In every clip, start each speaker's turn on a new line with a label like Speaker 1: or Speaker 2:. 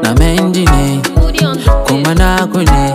Speaker 1: na mendi ne kuma naku ne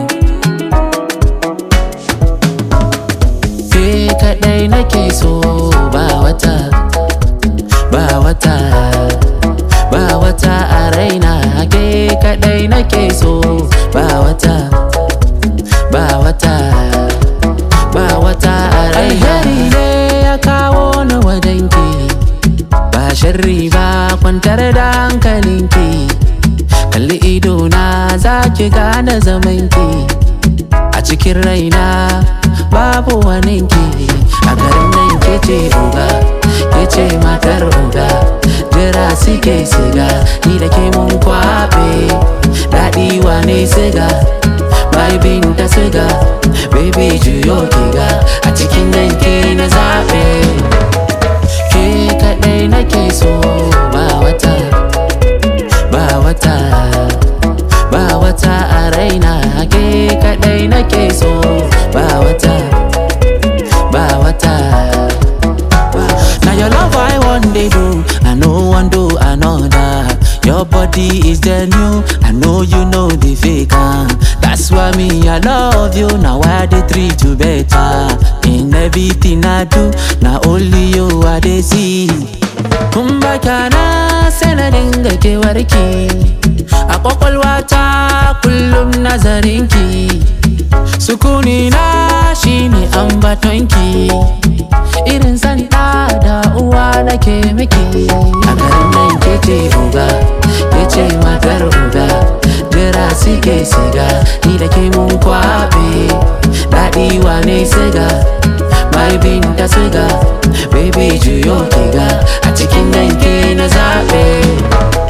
Speaker 1: ke kadai nake so ba wata ba wata ba wata a raina ke kadai nake so ba wata ba wata ba wata a raina ne ya kawo ni wajenki ba sharri ba kwantar da hankalinki kalli idona za ki gane zamanki a cikin raina babu waninki a garin nan ke ce oga ke ce matar oga jira suke siga ni da ke mun kwaɓe daɗi wane siga mai bin ta siga baby juyo kiga a cikin nan ke na zaɓe ke kaɗai nake so ba wata ba wata ba wata a raina ke kaɗai nake so ba wata ba wata Now your love I want they do I know one do another Your body is the new I know you know the fake ah. That's why me I love you Now I dey treat you better In everything I do Now only you I dey see Kun baka na sanadin ga kewarki A kwakwalwata kullum nazarinki Sukuni na shine ambatonki Irin san ɗa da uwa nake miki A garin nan ke ce uga, ke ce matar uga Jira suke siga, ni da ke mun kwaɓe Daɗi wane siga, mai bin ta siga Baby juyo kiga, a cikin nan ke na zaɓe